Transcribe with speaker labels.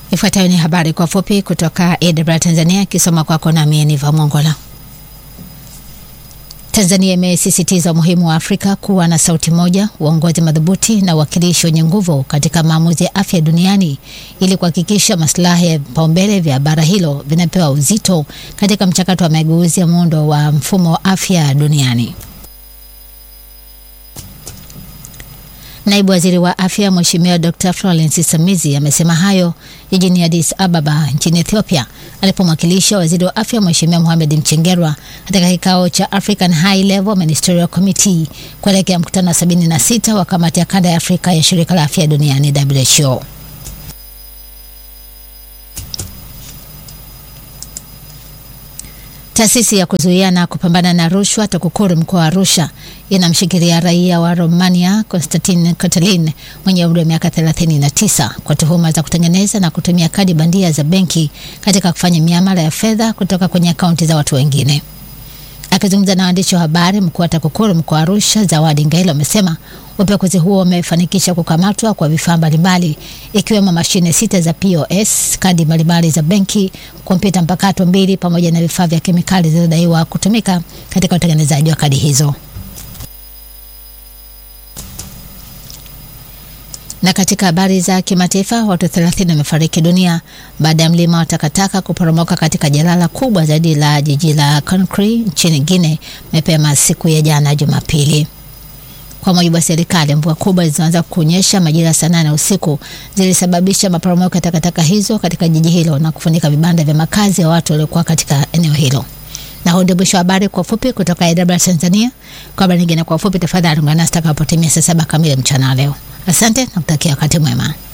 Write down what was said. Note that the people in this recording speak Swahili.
Speaker 1: Ifuatayo ni habari kwa fupi kutoka AWR Tanzania, ikisoma kwako nami Eniva Mongola. Tanzania imesisitiza umuhimu wa Afrika kuwa na sauti moja, uongozi madhubuti na uwakilishi wenye nguvu katika maamuzi ya afya duniani ili kuhakikisha maslahi ya vipaumbele vya bara hilo vinapewa uzito katika mchakato wa mageuzi ya muundo wa mfumo wa afya duniani. Naibu Waziri wa Afya Mheshimiwa Dr. Florence Samizi amesema hayo jijini Addis Ababa nchini Ethiopia alipomwakilisha Waziri wa Afya Mheshimiwa Mohamed Mchengerwa katika kikao cha African High Level Ministerial Committee kuelekea mkutano wa 76 wa kamati ya kanda ya Afrika ya Shirika la Afya Duniani WHO. Taasisi ya kuzuia na kupambana na rushwa TAKUKURU mkoa wa Arusha inamshikilia raia wa Romania Constantin Cătălin mwenye umri wa miaka 39 kwa tuhuma za kutengeneza na kutumia kadi bandia za benki katika kufanya miamala ya fedha kutoka kwenye akaunti za watu wengine. Akizungumza na waandishi wa habari, mkuu wa TAKUKURU mkoa wa Arusha Zawadi Ngailo amesema upekuzi huo umefanikisha kukamatwa kwa vifaa mbalimbali ikiwemo mashine sita za POS, kadi mbalimbali za benki, kompyuta mpakato mbili pamoja na vifaa vya kemikali zilizodaiwa kutumika katika utengenezaji wa kadi hizo. Na katika habari za kimataifa, watu 30 wamefariki dunia baada ya mlima wa takataka kuporomoka katika jalala kubwa zaidi la jiji la Conakry nchini Guinea mapema siku ya jana Jumapili. Kwa mujibu wa serikali, mvua kubwa zilizoanza kunyesha majira saa nane usiku zilisababisha maporomoko ya takataka hizo katika jiji hilo na kufunika vibanda vya makazi ya watu waliokuwa katika eneo hilo. Na huu ndio mwisho wa habari kwa ufupi kutoka AWR Tanzania. Kwa habari nyingine kwa ufupi, tafadhali ungana nasi takapotimia saa saba kamili mchana leo. Asante na kutakia wakati mwema.